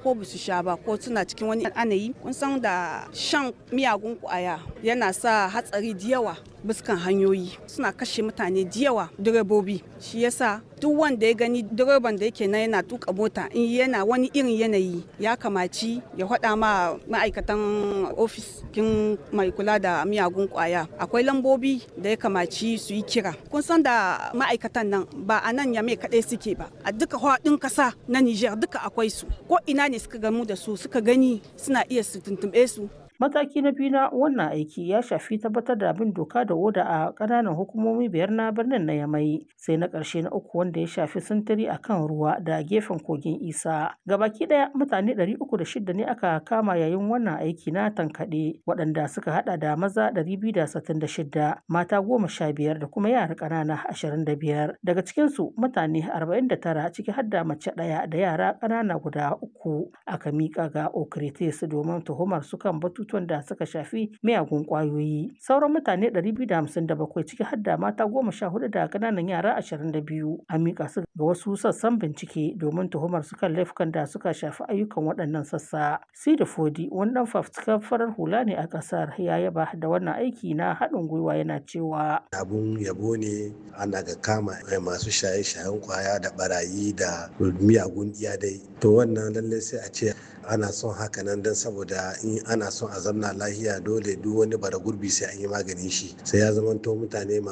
ko ba su sha ba ko suna cikin wani anayi kun san da shan miyagun kwaya yana sa hatsari da yawa buskan hanyoyi suna kashe mutane da yawa direbobi shi yasa duk wanda ya gani direban da yake na yana tuka mota in yana wani irin yanayi ya kamaci ya faɗa ma ma'aikatan ofis kin mai kula da miyagun kwaya akwai lambobi da ya kamaci su yi kira kun san da ma'aikatan nan ba a nan yame kaɗai suke ba a duka faɗin ƙasa na niger duka akwai su ko ina ne suka gamu da su suka gani suna iya su tuntuɓe su Mataki na biyu na wannan aiki ya shafi tabbatar da bin doka da oda a ƙananan hukumomi biyar na birnin na Yamai, sai na ƙarshe na uku wanda ya shafi sintiri a kan ruwa da gefen kogin Isa. Gabaki ɗaya mutane 306 ne aka kama yayin wannan aiki na tankaɗe, waɗanda suka haɗa da maza 266, mata goma sha biyar da kuma yara ƙanana 25. Daga cikinsu mutane 49 ciki har da mace ɗaya da yara ƙanana guda uku aka miƙa ga Okritis domin tuhumar su kan batu batutuwan da suka shafi miyagun kwayoyi sauran mutane 257 ciki har da mata goma sha hudu da kananan yara 22 an mika su ga wasu sassan bincike domin tuhumar su kan laifukan da suka shafi ayyukan waɗannan sassa sida fodi wani dan fafutukar farar hula ne a ƙasar ya yaba da wannan aiki na haɗin gwiwa yana cewa abun yabo ne ana ga kama masu shaye-shayen kwaya da barayi da miyagun iyadai to wannan lallai sai a ce ana son haka nan don saboda in ana son a zamna lahiya dole duk wani bara gurbi sai an yi maganin shi sai ya zamanto mutane